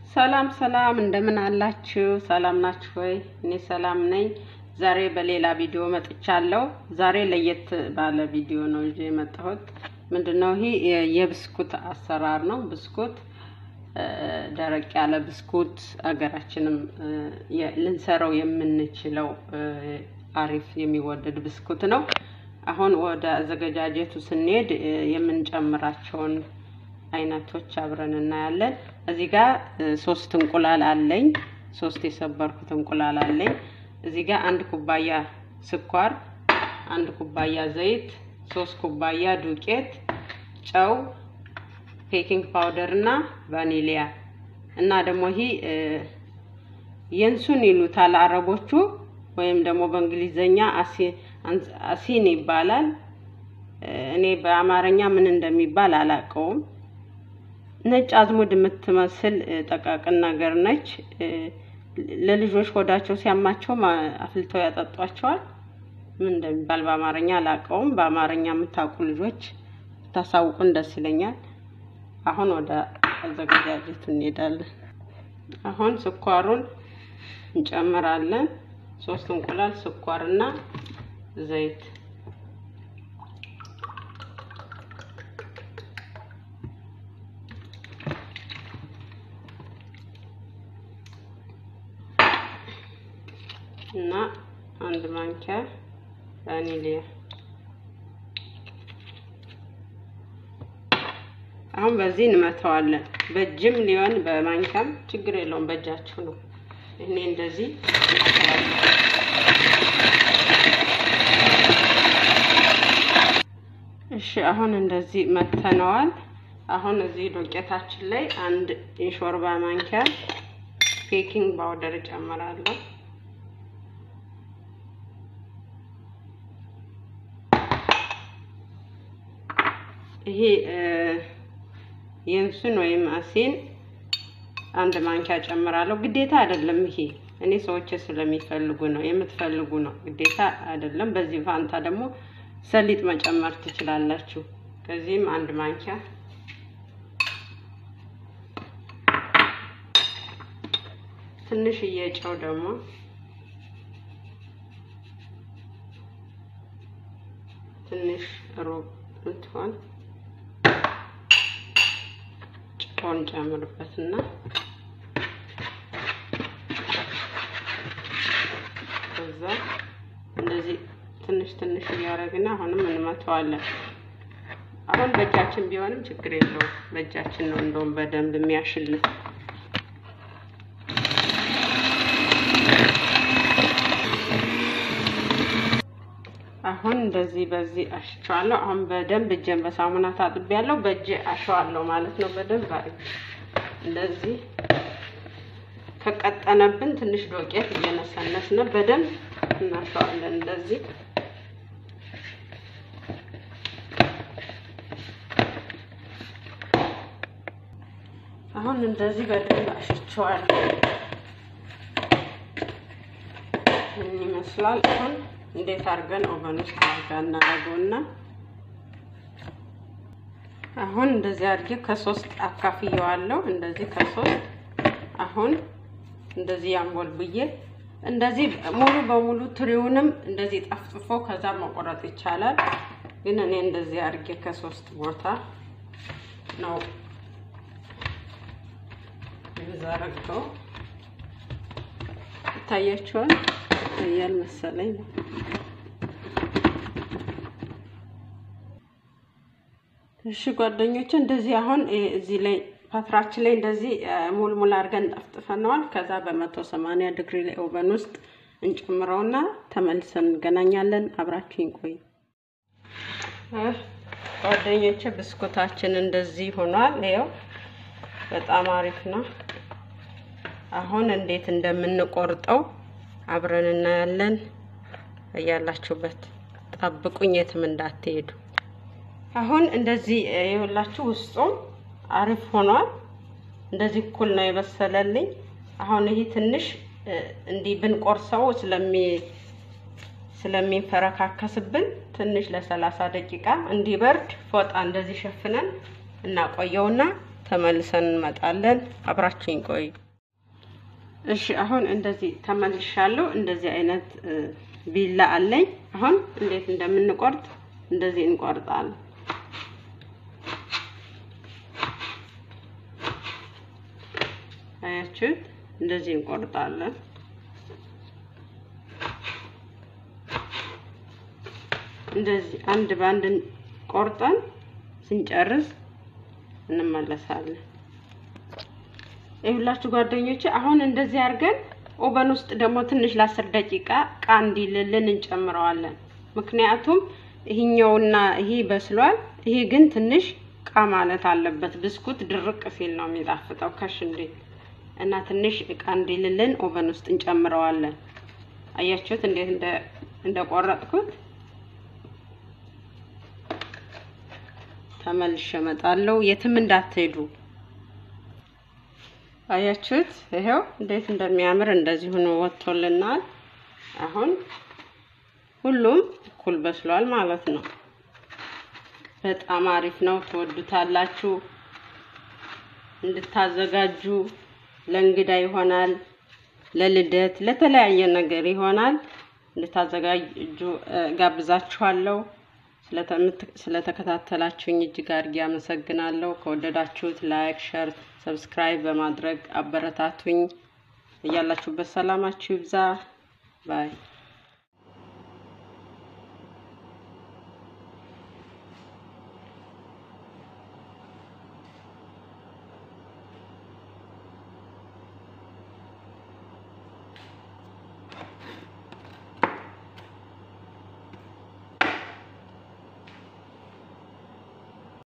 ሰላም ሰላም፣ እንደምን አላችሁ? ሰላም ናችሁ ወይ? እኔ ሰላም ነኝ። ዛሬ በሌላ ቪዲዮ መጥቻለሁ። ዛሬ ለየት ባለ ቪዲዮ ነው ይዤ የመጣሁት። ምንድነው ይሄ የብስኩት አሰራር ነው። ብስኩት ደረቅ ያለ ብስኩት አገራችንም ልንሰራው የምንችለው አሪፍ የሚወደድ ብስኩት ነው። አሁን ወደ አዘገጃጀቱ ስንሄድ የምንጨምራቸውን አይነቶች አብረን እናያለን። እዚህ ጋር ሶስት እንቁላል አለኝ። ሶስት የሰበርኩት እንቁላል አለኝ። እዚህ ጋር አንድ ኩባያ ስኳር፣ አንድ ኩባያ ዘይት፣ ሶስት ኩባያ ዱቄት፣ ጨው፣ ቤኪንግ ፓውደር እና ቫኒሊያ እና ደግሞ ይሄ የንሱን ይሉታል አረቦቹ ወይም ደግሞ በእንግሊዘኛ አሲን ይባላል። እኔ በአማርኛ ምን እንደሚባል አላውቀውም። ነጭ አዝሙድ የምትመስል ጠቃቅን ነገር ነች። ለልጆች ሆዳቸው ሲያማቸው አፍልተው ያጠጧቸዋል። ምን እንደሚባል በአማርኛ አላውቀውም። በአማርኛ የምታውቁ ልጆች ብታሳውቁን ደስ ይለኛል። አሁን ወደ አዘገጃጀቱ እንሄዳለን። አሁን ስኳሩን እንጨምራለን። ሶስት እንቁላል፣ ስኳር እና ዘይት እና አንድ ማንኪያ ቫኒሊያ። አሁን በዚህ እንመተዋለን። በእጅም ሊሆን በማንኪያም ችግር የለውም። በእጃችሁ ነው። እኔ እንደዚህ እሺ፣ አሁን እንደዚህ መተነዋል። አሁን እዚህ ዶቄታችን ላይ አንድ የሾርባ ማንኪያ ቤኪንግ ፓውደር እጨምራለሁ። ይሄ የእንሱን ወይም አሲን አንድ ማንኪያ ጨምራለሁ። ግዴታ አይደለም። ይሄ እኔ ሰዎች ስለሚፈልጉ ነው። የምትፈልጉ ነው፣ ግዴታ አይደለም። በዚህ ፋንታ ደግሞ ሰሊጥ መጨመር ትችላላችሁ። ከዚህም አንድ ማንኪያ ትንሽዬ ጨው ደግሞ ትንሽ ሩብ እንትሆን ጨውን ጨምርበትና ከዛ እንደዚህ ትንሽ ትንሽ እያደረግን አሁንም እንመተዋለን። አሁን በእጃችን ቢሆንም ችግር የለውም። በእጃችን ነው እንደውም በደንብ የሚያሽልን። አሁን እንደዚህ በዚህ አሽቸዋለሁ። አሁን በደንብ እጄን በሳሙና ታጥቤያለሁ። በእጄ አሸዋለሁ ማለት ነው። በደንብ አድርጌ እንደዚህ ከቀጠነብን ትንሽ ዶቄት እየነሰነስን በደንብ እናሸዋለን። እንደዚህ አሁን እንደዚህ በደንብ አሽቸዋለሁ። ምን ይመስላል አሁን እንዴት አድርገን ኦቨን ውስጥ አድርገን እናደርገውና አሁን እንደዚህ አድርጌ ከሶስት አካፍየዋለሁ። እንደዚህ ከሶስት አሁን እንደዚህ ያንጎል ብዬ እንደዚህ ሙሉ በሙሉ ትሪውንም እንደዚህ ጠፍጥፎ ከዛ መቆረጥ ይቻላል። ግን እኔ እንደዚህ አድርጌ ከሶስት ቦታ ነው የምዘረጋው። ይታያችኋል ያል መሰለኝ ነው። እሺ ጓደኞቼ እንደዚህ አሁን እዚህ ላይ ፓትራችን ላይ እንደዚህ ሙልሙል አድርገን ጠፍጥፈነዋል። ከዛ በመቶ ሰማንያ ዲግሪ ላይ ኦቨን ውስጥ እንጨምረውና ተመልሰን እንገናኛለን። አብራችሁኝ ቆዩ ጓደኞቼ። ብስኩታችን እንደዚህ ሆኗል። ይኸው በጣም አሪፍ ነው። አሁን እንዴት እንደምንቆርጠው አብረን እናያለን። እያላችሁበት ጠብቁኝ፣ የትም እንዳትሄዱ። አሁን እንደዚህ የሁላችሁ ውስጡም አሪፍ ሆኗል። እንደዚህ እኩል ነው የበሰለልኝ። አሁን ይሄ ትንሽ እንዲህ ብንቆርሰው ስለሚ ስለሚንፈረካከስብን ትንሽ ለሰላሳ ደቂቃ እንዲበርድ ፎጣ እንደዚህ ሸፍነን እናቆየውና ተመልሰን እንመጣለን። አብራችሁኝ ቆዩ። እሺ አሁን እንደዚህ ተመልሻለሁ። እንደዚህ አይነት ቢላ አለኝ። አሁን እንዴት እንደምንቆርጥ እንደዚህ እንቆርጣለን። አያችሁት? እንደዚህ እንቆርጣለን። እንደዚህ አንድ በአንድ ቆርጠን ስንጨርስ እንመለሳለን። ይሁላችሁ ጓደኞቼ፣ አሁን እንደዚህ አድርገን ኦቨን ውስጥ ደግሞ ትንሽ ለአስር ደቂቃ ቃ እንዲልልን እንጨምረዋለን። ምክንያቱም ይሄኛውና ይሄ በስሏል። ይሄ ግን ትንሽ ቃ ማለት አለበት። ብስኩት ድርቅ ሲል ነው የሚጣፍጠው ከሽ እንዴት እና ትንሽ እቃ እንዲልልን ኦቨን ውስጥ እንጨምረዋለን። አያችሁት እንዴት እንደ እንደቆረጥኩት። ተመልሼ እመጣለሁ። የትም እንዳትሄዱ። አያችሁት? ይሄው እንዴት እንደሚያምር እንደዚህ ሆኖ ወጥቶልናል። አሁን ሁሉም እኩል በስሏል ማለት ነው። በጣም አሪፍ ነው። ትወዱታላችሁ። እንድታዘጋጁ ለእንግዳ ይሆናል፣ ለልደት፣ ለተለያየ ነገር ይሆናል። እንድታዘጋጁ ጋብዛችኋለሁ። ስለተከታተላችሁኝ እጅግ አድርጌ አመሰግናለሁ። ከወደዳችሁት ላይክ፣ ሸር፣ ሰብስክራይብ በማድረግ አበረታቱኝ። እያላችሁበት ሰላማችሁ ይብዛ ባይ